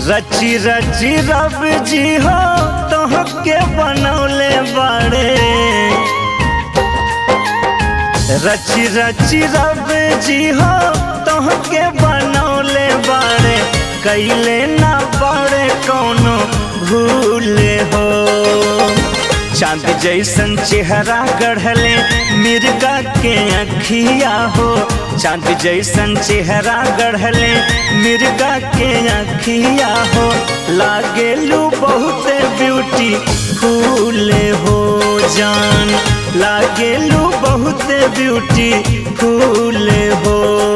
रची रची रब जी हो तोहके बनौले बाड़े रची रची रब जी हो तोहके बनौले बाड़े कैले ना बाड़े कौनो भूले हो चांद जैसन चेहरा गढ़ले मिर्गा के अखिया हो चांद जैसन चेहरा गढ़ले मिर्गा के अखिया हो लागेलू बहुत ब्यूटी फूले हो जान लागेलू बहुत ब्यूटी फूले हो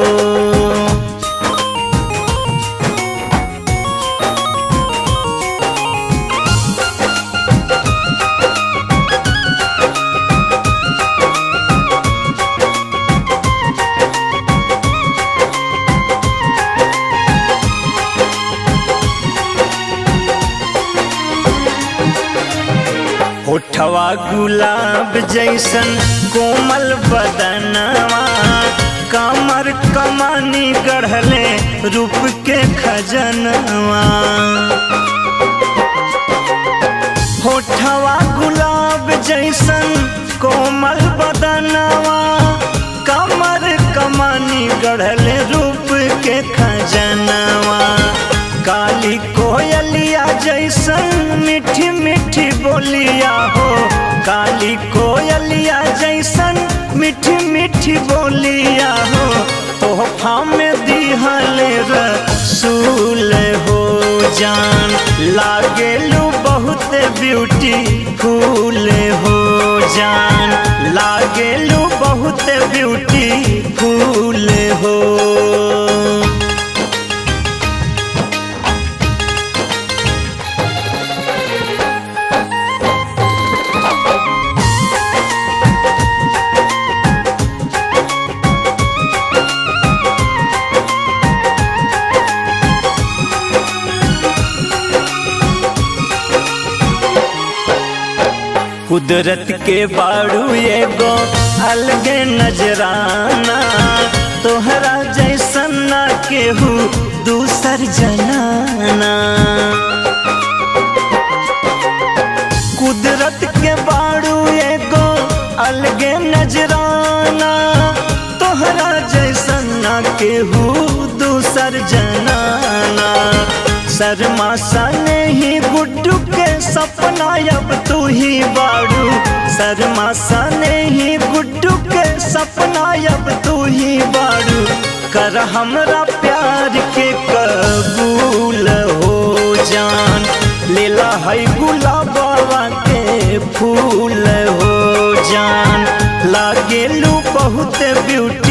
होठवा गुलाब जैसन कोमल बदनवा कमर कमानी गढ़ले रूप के खजनवा होठवा गुलाब जैसन कोमल बदनवा कमर कमानी गढ़ले रूप के खजनवा काली कोयलिया जैसन मीठी मीठी बोलिया हो काली कोयलिया जैसन मीठी मीठी बोलिया हो तोहफा में दिहले रसूल हो जान लागेलू बहुत ब्यूटी फूल हो जान लागेलू बहुत ब्यूटी फूल हो कुदरत के बाड़ू एगो अलगे नजराना तोहरा जैसन ना केहू दूसर जनाना कुदरत के बाड़ू एगो अलगे नजराना तोहरा जैसन ना केहू दूसर जनाना शर्मा सने ही गुड्डू के सपना अब तू ही बाड़ू शर्मा सने ही गुड्डू के सपना अब तू ही बाड़ू कर हमरा प्यार के कबूल हो जान लेला है गुलाबा के फूल हो जान लागेलू बहुत ब्यूटी